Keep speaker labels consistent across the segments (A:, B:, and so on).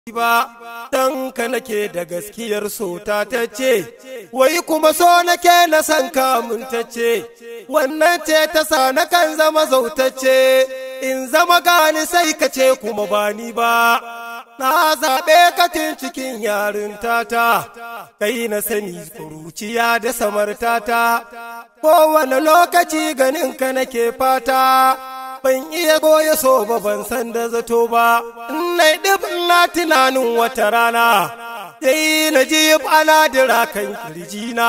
A: ba dan ka nake da gaskiyar sota ta ce wai kuma so nake na san kamun ta ce wannan ce ta sa na kan zama zautacce in zama gani sai ka ce kuma ba ni ba na zaɓe katin cikin yarinta kai na sani kuruciya da samartata kowane lokaci ganin ka nake fata ban iya goya so ba ban san da zato ba na ɗib na tunanin wata rana sai na ji ana dira kan kirjina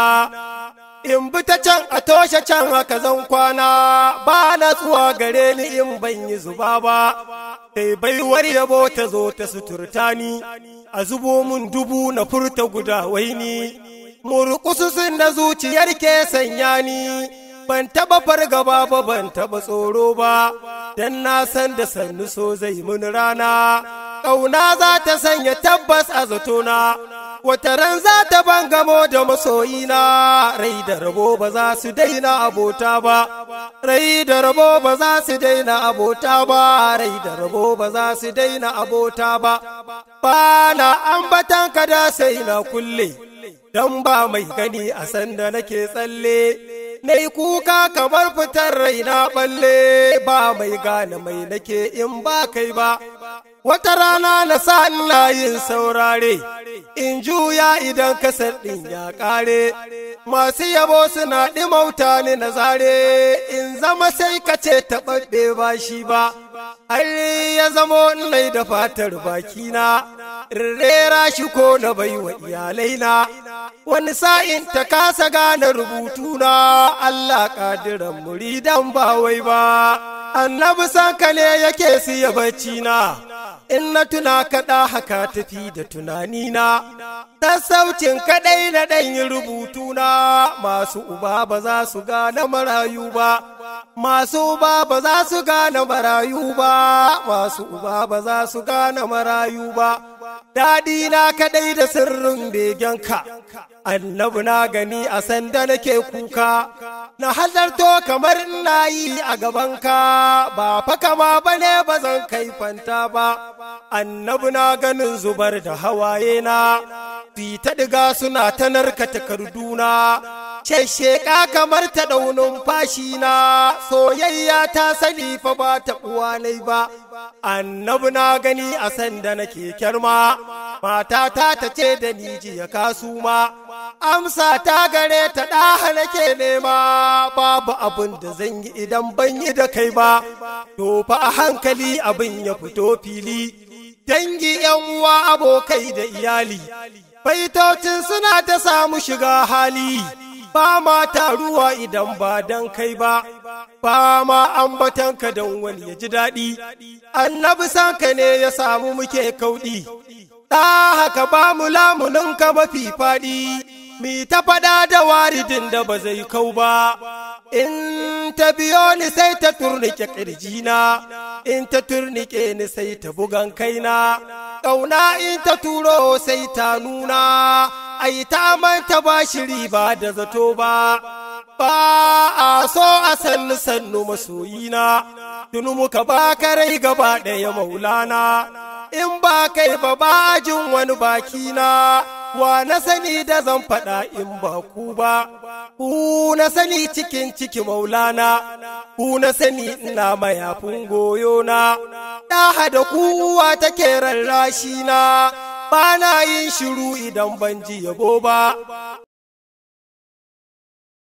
A: in bi ta can a toshe can haka zan kwana ba na tsuwa gare ni in ban yi zuba ba sai baiwar yabo ta zo ta suturta ni a zubo mun dubu na furta guda waini murkususun da zuciyar ke sanya ni ban taba fargaba ba ban taba tsoro ba dan na san da sannu so zai mun rana ƙauna za ta sanya tabbas a zatona wata ran za ta bangamo da masoyina rai da rabo ba za su daina abota ba rai da rabo ba za su daina abota ba rai da rabo ba za su daina abota ba ba na ambatan ka da sai na kulle dan ba mai gani a sanda nake tsalle na yi kuka kamar fitar raina balle ba mai gane mai nake in ba kai ba wata rana na sa ina yin saurare in juya idan kasar ɗin ya ƙare masu yabo suna ɗimauta ni na zare in zama sai ka ce taɓaɓɓe ba shi ba har ya zamo nai da fatar bakina rera shi ko na bai wa iyalaina wani sa'in ta kasa gane rubutuna Allah ƙadiran muridan ba wai ba annabi sanka ne yake siya bacci na in na tuna kaɗa haka tafi da tunanina sassaucin kaɗai na ɗanyi rubutuna masu uba ba za su gane marayu ba masu uba ba za su gane marayu ba masu uba ba za su gane marayu ba daɗi na kaɗai da sirrin begenka annabi na gani a sanda nake kuka na halarto kamar ina yi a gabanka ba fa kama bane ba zan kai fanta ba annabi na ganin zubar da hawaye na fi ta diga suna ta narka takarduna shesheka kamar ta daunin fashi na soyayya ta sani fa ba ta uwanai ba annabi na gani a sanda nake kyarma matata ta ce da ni jiya kasu ma amsa ta gare ta ɗaha nake nema babu abin da zan yi idan ban yi da kai ba to fa a hankali abin ya fito fili dangi yan uwa abokai da iyali baitocin suna ta samu shiga hali ba ma taruwa idan ba dan kai ba ba ma ambatanka don wani ya ji daɗi annabi sanka ne ya samu muke kauɗi ɗa haka ba mu lamuninka mafi faɗi mi ta faɗa da waridin da ba zai kau ba in ta biyo ni sai ta turnike ƙirjina in ta turnike ni sai ta bugan kaina ƙauna in ta turo sai ta nuna ai ta manta ba shiri ba da zato ba ba a so a sannu sannu masoyina tunu muka ba rai gaba ɗaya maulana in ba kai ba ba jin wani bakina wa na sani da zan faɗa in ba ku ba ku na sani cikin ciki maulana ku na sani ina mayafin goyona ɗaha da kuwa take rarrashi na ba na yin shiru idan ban ji yabo ba